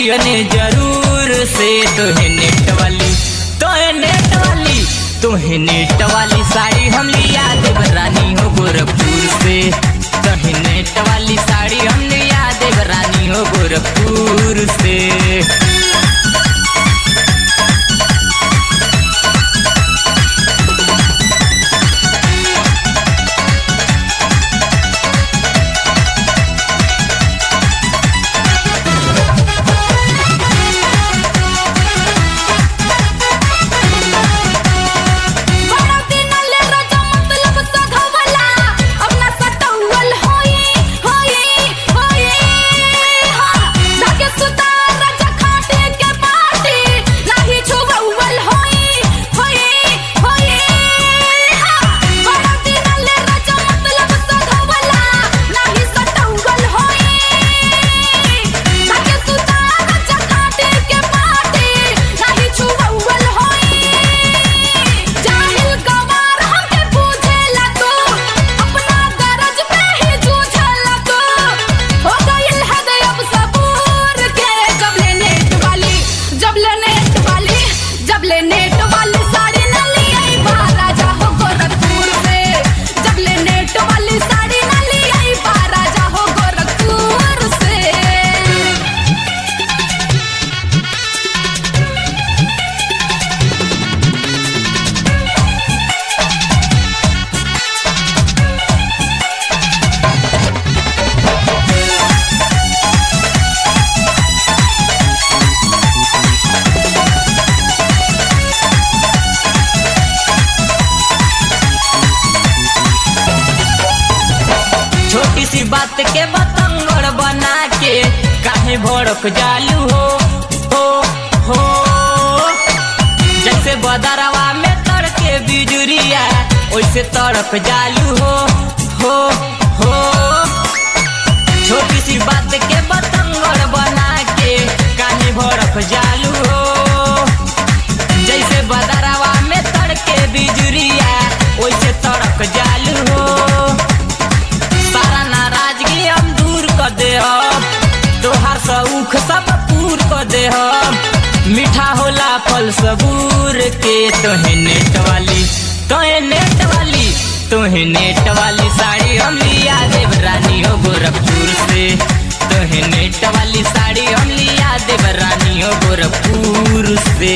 लियने जरूर से तोहे नेट वाली तोहे नेट वाली तोहे नेट वाली साड़ी हम लिया देव रानी हो गोरखपुर से तोहे नेट वाली साड़ी हम लिया देव रानी हो गोरखपुर से बड़ा दिनले रजा मतलब सधवला अपना सटौल होई होई होई हां धागे सुता रजा खाटे के पाटी नाही छुबौल होई होई होई हां बड़ा दिनले रजा मतलब सधवला नाही सटौल होई धागे सुता रजा खाटे के पाटी नाही छुबौल होई जाहिल गवार हमके पूछेला तू अपना गरज पे ही जूझेला तू हो गइल हद अब सबूर के जब ले नेट वाली जब ले नेट वाली जब ले नेट वाली साड़ी न लियाई बा राजा हो गोरखपुर से जब ले नेट वाली साड़ी न लियाई बा राजा हो गोरखपुर से छोटी सी बात के बतंगड़ बना के काहे भड़क जालू हो हो हो जैसे बदरवा में तड़के बिजुरिया वैसे तड़क जालू हो हो हो छोटी सी बात के बतंगड़ बना के काहे भड़क जालू हो जैसे बदरवा में तड़के बिजुरिया वैसे तड़क जालू हो सारा नाराजगी हम दूर कर दे हम तोहार सऊख सब पूर कर दे हम मीठा होला फल सबूर के तोहे नेट वाली तोहे नेट वाली तोहे नेट वाली साड़ी हम लिया देव रानी हो गोरखपुर से तोहे नेट वाली साड़ी हम लिया देव रानी हो गोरखपुर से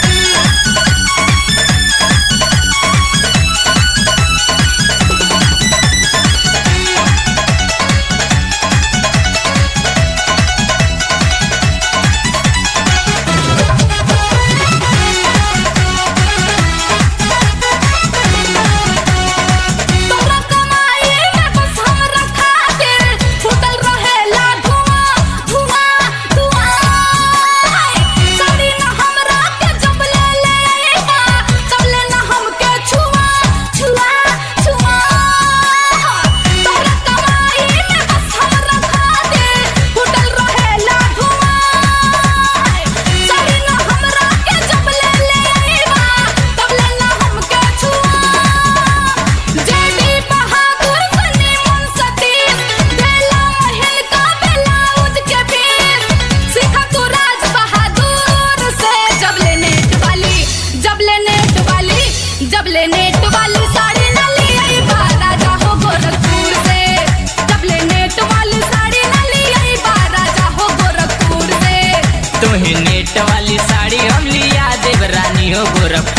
तोरा कमाई में बस हमरा खातिर फूटल रहेला धुआं धुआं धुआं साड़ी न हमरा के जब ले ले आईबा तब ले न हमके छुआ छुआ छुआ तोरा कमाई में बस हमरा खातिर फूटल रहेला धुआं साड़ी न हमरा के जब ले ले आईबा तब ले न हमके छुआ जेडी बहादुर सनी मन सतीश बेला महल का ब्लाउज के पीस सीखा तू राज बहादुर से जब ले नेट वाली जब ले नेट वाली जब ले नेट वाली साड़ी न ली आई बा राजा हो गोरखपुर से जब ले नेट वाली साड़ी न ली आई बा राजा हो गोरखपुर से तोहे नेट वाली साड़ी हम लिया देव रानी हो गोरखपुर